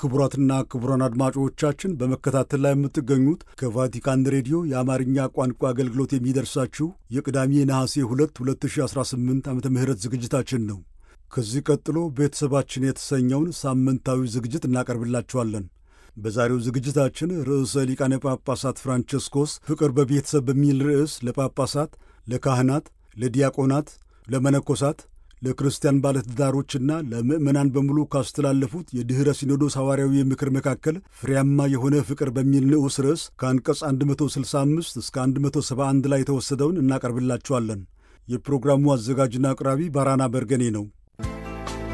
ክቡራትና ክቡራን አድማጮቻችን በመከታተል ላይ የምትገኙት ከቫቲካን ሬዲዮ የአማርኛ ቋንቋ አገልግሎት የሚደርሳችሁ የቅዳሜ ነሐሴ 2 2018 ዓ ም ዝግጅታችን ነው። ከዚህ ቀጥሎ ቤተሰባችን የተሰኘውን ሳምንታዊ ዝግጅት እናቀርብላችኋለን። በዛሬው ዝግጅታችን ርዕሰ ሊቃነ ጳጳሳት ፍራንቸስኮስ ፍቅር በቤተሰብ በሚል ርዕስ ለጳጳሳት፣ ለካህናት፣ ለዲያቆናት፣ ለመነኮሳት ለክርስቲያን ባለትዳሮችና ለምዕመናን በሙሉ ካስተላለፉት የድኅረ ሲኖዶስ ሐዋርያዊ ምክር መካከል ፍሬያማ የሆነ ፍቅር በሚል ንዑስ ርዕስ ከአንቀጽ 165 እስከ 171 ላይ የተወሰደውን እናቀርብላችኋለን። የፕሮግራሙ አዘጋጅና አቅራቢ ባራና በርገኔ ነው።